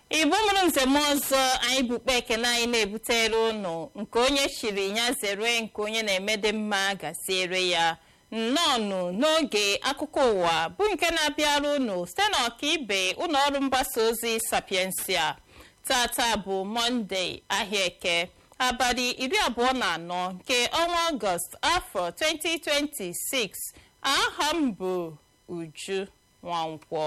igbo mụrụ nzem ọzọ anyị bukpe ekene anyị na-ebutere ụnụ nke onye chiri ya zere nke onye na-emede mma gaziere ya nnọọnụ n'oge akụkọ ụwa bụ nke na-abịara ụnụ site n'ọkaibe ụlọ ọrụ mgbasa ozi sapiensia tata bụ mọnde ahịa eke abalị iri abụọ na anọ nke ọnwa ọgọst afọ 2026 aha m bụ uju nwankwọ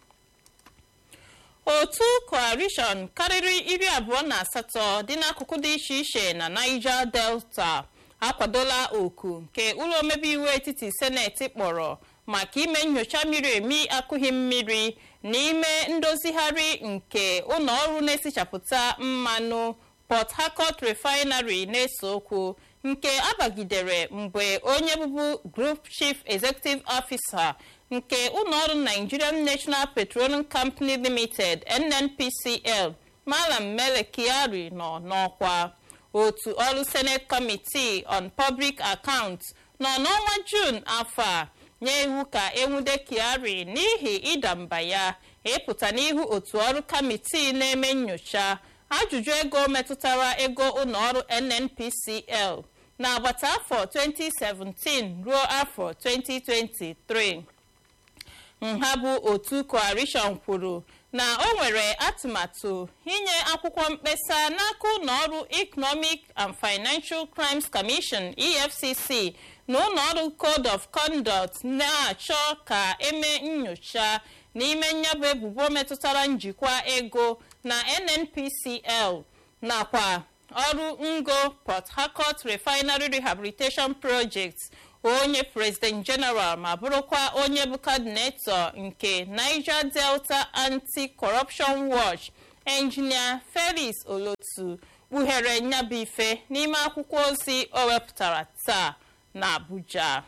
otu coalition karịrị iri abụọ na asatọ dị n'akụkụ dị iche iche na niger delta akwadola oku nke ụlọ omebe iwu etiti seneti kpọrọ maka ime nyocha miri emi akụghị mmiri n'ime ndozigharị nke ụlọ ọrụ na-esichapụta mmanụ port harcourt refinery na-ese okwu nke abagidere mgbe onye bụbu group chief executive officer nke ụlọọrụ nigerian national petroleum company limited nnpcl malam mele kyari nọ n'ọkwa otu ọrụ senate committee on public accounts nọ n'ọnwa jun afọ a nye iwu ka enwude kyari n'ihi ịda mba ya ịpụta n'ihu otu ọrụ kamitii na-eme nyocha ajụjụ ego metụtara ego ụlọọrụ nnpcl n'agbata afọ 2017 ruo afọ 2023 nha bụ otu coalition kwuru na o nwere atụmatụ inye akwụkwọ mkpesa n'aka ụlọọrụ economic and financial crimes commission efcc na ụlọọrụ code of conduct na-achọ ka eme nyocha n'ime nyabụ ebubo metụtara njikwa ego na nnpcl nakwa ọrụ ngo port harcourt refinery rehabilitation project onye president general ma bụrụkwa onye bụ coordinator nke niger delta anti-corruption watch engineer felix olotu kpughere nyabụ ife n'ime akwụkwọ ozi o wepụtara taa na abuja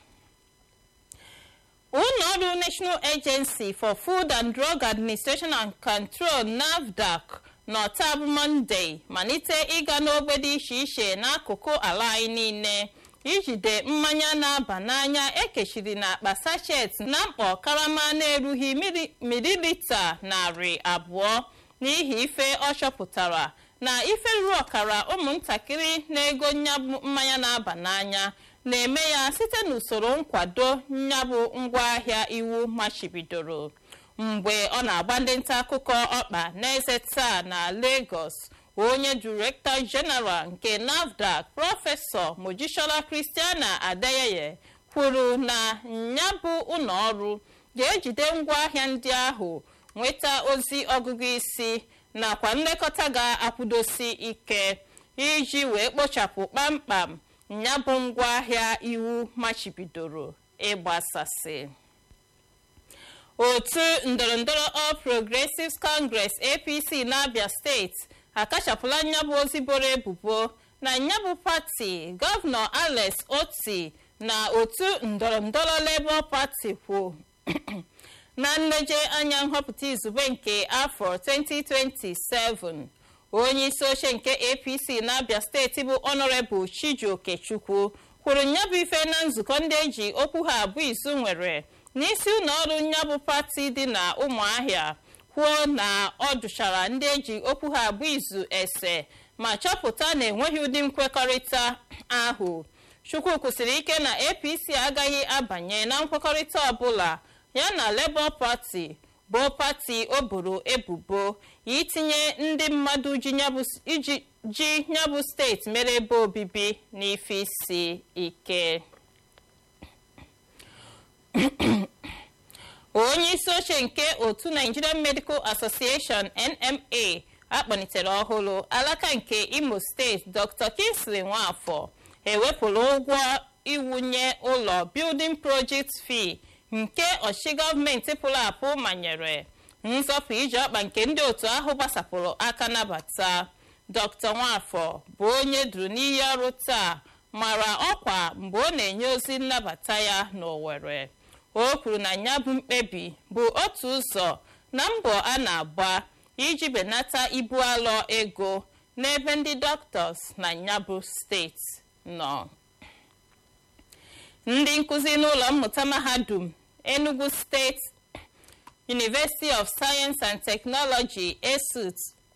ụlọọrụ national agency for food and drug administration and control nafdac n'ọta bụ mọnde malite ịga n'ogbe dị iche iche n'akụkụ ala anyị niile ijide mmanya na-aba n'anya ekechiri n'akpa sachet na mkpọ karama na-erughị mililita narị abụọ n'ihi ife ọ chọpụtara na ife ruru ọkara ụmụntakịrị na-ego nyabụ mmanya na-aba n'anya na-eme ya site n'usoro nkwado nyabụ ngwaahịa iwu machibidoro mgbe ọ na-agba ndị nta akụkọ ọkpa n'eze taa na lagos onye direktọ jeneral nke nafdac prọfesọ mojisola kristiana adeyeye kwuru na nyabụ ụlọọrụ ga-ejide ngwaahịa ndị ahụ nweta ozi ọgụgụ isi nakwa nlekọta ga-akwụdosi ike iji wee kpochapụ kpamkpam nyabụ ngwaahịa iwu machibidoro ịgbasasị otu ndọrọndọrọ all progressives congress apc n'abia steeti akachapụla nyabụ ozi boro ebubo na nyabụ pati gọvanọ alex oti na otu ndọrọndọrọ labour party kwụ na nleje anya nhọpụta izugbe nke afọ 2027 onye isi oche nke apc n'abia steeti bụ honorable chijioke chukwu kwuru nyabụ ife na nzukọ ndị eji okwu ha abụ izu nwere n'isi ụlọọrụ nyabụ pati dị na ụmụahịa kwuo na ọ dụchara ndị eji okwu ha abụ izu ese ma chọpụta na enweghị ụdị nkwekọrịta ahụ chukwu kwụsịrị ike na apc agaghị abanye na nkwekọrịta ọbụla ya na labour party bụ pati o boro ebubo itinye ndị mmadụ ji nyabụ steeti mere ebe obibi n'ife isi ike onye isi oche nke otu nigerian medical association nma akpọlitere ọhụrụ alaka nke imo steeti dr kingsley nwafọ ewepụrụ ụgwọ iwunye ụlọ building project fee nke ọchịchị gọọmenti pụrụ apụ manyere nzọpụ ije ọkpa nke ndị otu ahụ gbasapụrụ aka nabata dr nwafọ bụ onye duru n'iyi ọrụ taa mara ọkwa mgbe ọ na-enye ozi nnabata ya n'owere o kwuru na ya bụ mkpebi bụ otu ụzọ na mbọ a na-agba iji benata ibu alọ ego n'ebe ndị dọktọs na nyabụ steeti nọ ndị nkụzi n'ụlọ mmụta mahadum enugu steeti university of science and technology esut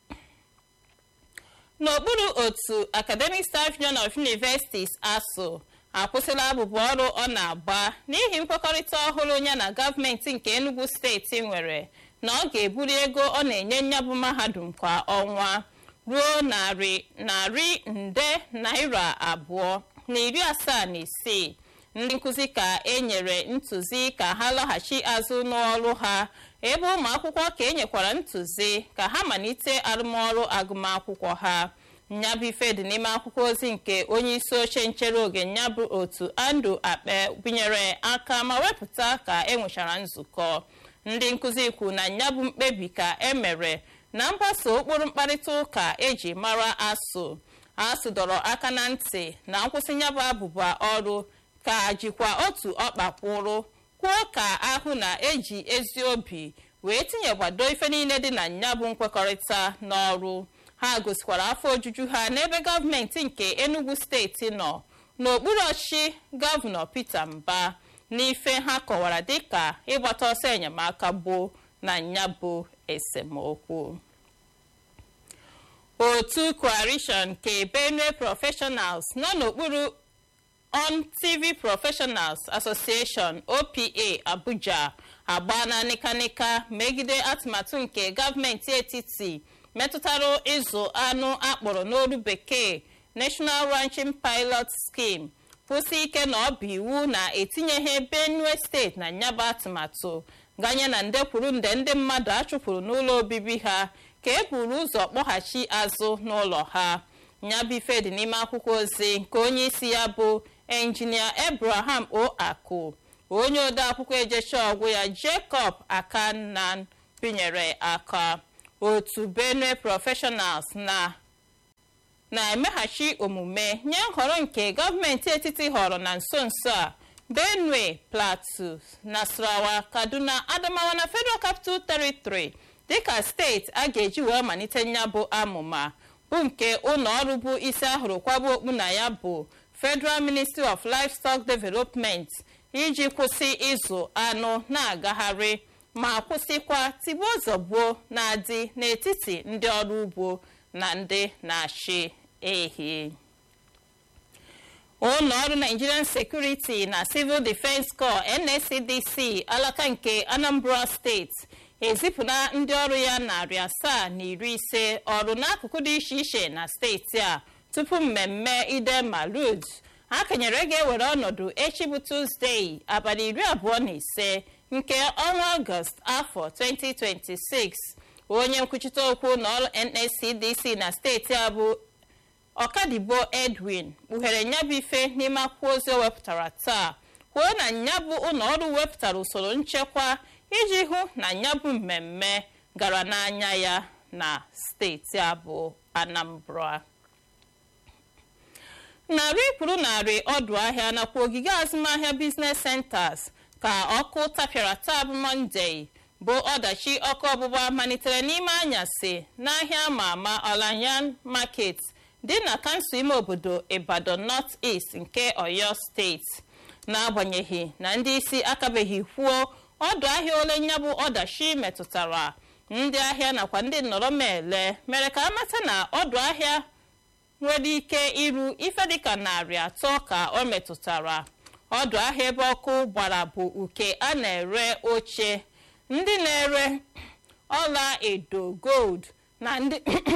n'okpuru otu academic staff union of universities asụ akwụsịla abụbụ ọrụ ọ na-agba n'ihi nkwekọrịta ọhụrụ ya na gọọmenti nke enugu steeti nwere na ọ ga-ebuli ego ọ na-enye nyabụ mahadum kwa ọnwa ruo narị narị nde naira abụọ na iri asaa na isii ndị nkụzi ka e nyere ntụzi ka ha lọghachi azụ n'ọrụ ha ebe ụmụ akwụkwọ ka e nyekwara ntụzi ka ha malite arụmọrụ agụmakwụkwọ ha nyabụ ife dị n'ime akwụkwọ ozi nke onye isi oche nchere oge nyabụ otu andrew akpe binyere aka ma wepụta ka enwechara nzukọ ndị nkụzi kwu na nyabụ mkpebi ka emere na mgbaso ụkpụrụ mkparịta ụka eji mara asụ asụ dọrọ aka na ntị na nkwụsị nyabụ abụba ọrụ ka jikwa otu ọkpa kwụrụ kwuo ka ahụ na eji ezi obi wee tinyekwado ife niile dị na nyabụ nkwekọrịta n'ọrụ ha gosikwara afọ ojuju ha n'ebe gọọmenti nke enugu steeti nọ n'okpuru ọchịchị gọvanọ peter mba n'ife ha kọwara dịka ịgbata ọsọ enyemaka gboo na nyabụ esemokwu otu coalition nke benue professionals nọ n'okpuru on tv professionals association opa abuja agbaana nịkanịka megide atụmatụ nke gọọmenti etiti metụtara ịzụ anụ akpọrọ n'olu bekee national ranching pilot scheme kwụsị ike na ọ bụ iwu na-etinyeghị benue steeti na nyaba atụmatụ ganye na nde kwuru nde ndị mmadụ achụpụrụ n'ụlọ obibi ha ka e buru ụzọ kpọghachi azụ n'ụlọ ha nyabụ ife dị n'ime akwụkwọ ozi nke onye isi ya bụ enjinia abraham o akụ onye ode akwụkwọ ejecha ọgwụ ya jacob akannan binyere aka otu benue professionals na na-emeghachi omume nye nhọrọ nke gọọmenti etiti họrọ na nso nso a benue plateau nasarawa kaduna adamawa na federal capital territory dịka steeti a ga-eji wee malite nyabụ amụma bụ nke ụlọ ọrụ bụ isi ahụrụ kwaba okpu na ya bụ federal ministry of livestock development iji kwụsị ịzụ anụ na-agagharị ma kwụsịkwa tigbuo zọgbuo na-adị n'etiti ndị ọrụ ugbo na ndị na-achị ehi ụlọ ọrụ nigerian security na civil defense corps nscdc alaka nke anambra steeti ezipụla ndị ọrụ ya narị asaa na iri ise ọrụ n'akụkụ dị iche iche na steeti a tupu mmemme ide malud a kenyere ga-ewere ọnọdụ echi bụ tuzdee abalị iri abụọ na ise nke ọnwa ọgọst afọ 2026 onye nkwuchite okwu n'ọrụ nscdc na steeti a bụ ọkadibo edwin kpughere nyabụ ife n'ime akwụkwọ ozi o wepụtara taa kwuo na nyabụ ụlọọrụ wepụtara usoro nchekwa iji hụ na nyabụ mmemme gara n'anya ya na steeti a bụ anambra narị kwuru narị ọdụ ahịa nakwa ogige azụmahịa biznes centers ka ọkụ tapịara taa bụ mọnde bụ ọdachi ọkụ ọgbụgba malitere n'ime anyasị n'ahịa ama ama ọlanyan market dị na kansụl ime obodo ibadan north east nke oyo steeti n'agbanyeghị na ndị isi akabeghị kwuo ọdụ ahịa ole nyabụ ọdachi metụtara ndị ahịa nakwa ndị nnọrọmele mere ka amata na ọdụ ahịa nwere ike iru ife dịka narị atọ ka ọ metụtara ọdụ ahịa ebe ọkụ gbara bụ uke a na-ere oche ndị na-ere ọla edo gold na ndị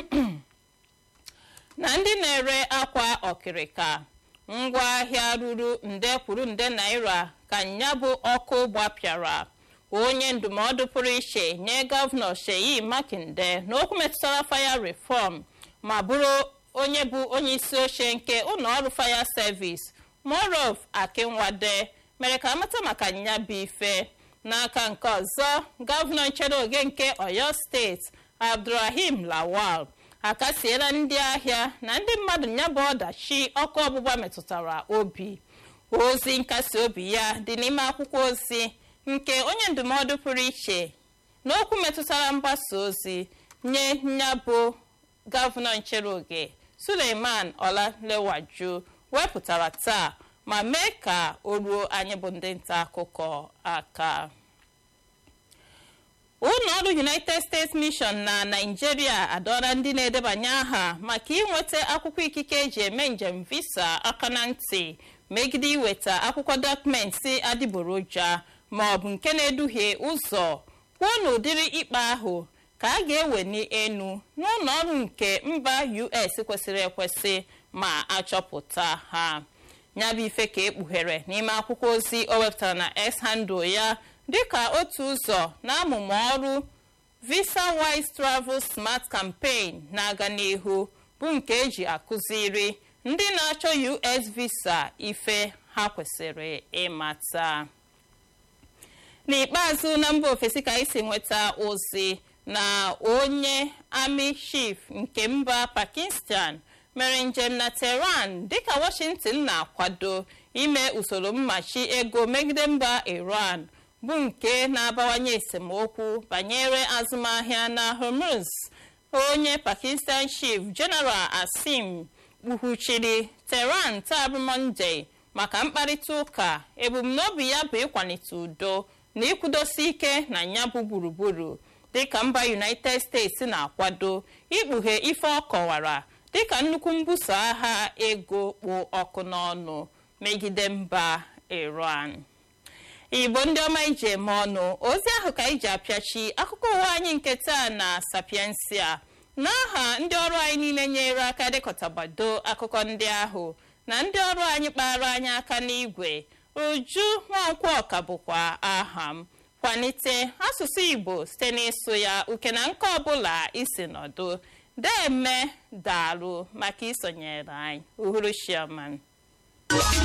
na ndị na-ere akwa ọkịrịka ngwaahịa ruru nde kwuru nde naira ka nyabụ ọkụ gbapịara onye ndụmọdụ pụrụ iche nye gọvanọ sheyi makinde n'okwu metụtara faya reform ma bụrụ onye bụ onye isi oche nke ụlọọrụ faya service morov akinwade mere ka amata maka nyabụ ife n'aka nke ọzọ gọvanọ nchere oge nke oyo steeti abdulrahim lawal akasiela ndị ahịa na ndị mmadụ nyabụ ọdachi ọkụ ọgbụgba metụtara obi ozi nkasi obi ya dị n'ime akwụkwọ ozi nke onye ndụmọdụ pụrụ iche n'okwu metụtara mgbasa ozi nye nyabụ gọvanọ nchere oge suleiman ọlalewaju wepụtara taa ma mee ka o ruo anyị bụ ndị nta akụkọ aka ụlọ ọrụ united states mission na naijiria adọra ndị na-edebanye aha maka inweta akwụkwọ ikike eji eme njem visa aka na ntị megide iweta akwụkwọ dọkụmentị adịgboroja ma ọ bụ nke na-eduhie ụzọ kwuo n'ụdịrị ikpe ahụ ka a ga-eweni enu n'ụlọ ọrụ nke mba us kwesịrị ekwesị ma achọpụta ha nyabụ ife ka ekpughere n'ime akwụkwọ ozi o wepụtara na s handle ya dịka otu ụzọ na amụma ọrụ visa wise travel smart campaign na-aga n'ihu bụ nke eji akụziri ndị na-achọ us visa ife ha kwesịrị ịmata n'ikpeazụ na mba ofesi ka anyị si nweta ozi na onye army chief nke mba pakistan mere njem na tehran dịka washington na-akwado ime usoro mmachi ego megide mba iran bụ nke na-abawanye esemokwu banyere azụmahịa na hormuz onye pakistan chief general asim kpughachiri tehran taa bụ monde maka mkparịta ụka ebumnobi ya bụ ịkwalite udo na ịkwụdosi ike na ya bụ gburugburu dịka mba united states na-akwado ikpughe ife ọ kọwara dịka nnukwu mbuso agha ego kpụ ọkụ n'ọnụ megide mba iran igbo ndị ọma iji eme ọnụ ozi ahụ ka iji apịachi akụkọ ụwa anyị nke taa na sapiensia n'aha ndị ọrụ anyị niile nyere aka dịkọtabado akụkọ ndị ahụ na ndị ọrụ anyị kpara anyị aka n'igwe uju nwankwo ọka bụkwa aha m kwalite asụsụ igbo site n'ịsụ ya uke na nke ọbụla isi nọdụ deme daalụ maka isonyere anyị uhuruchiaman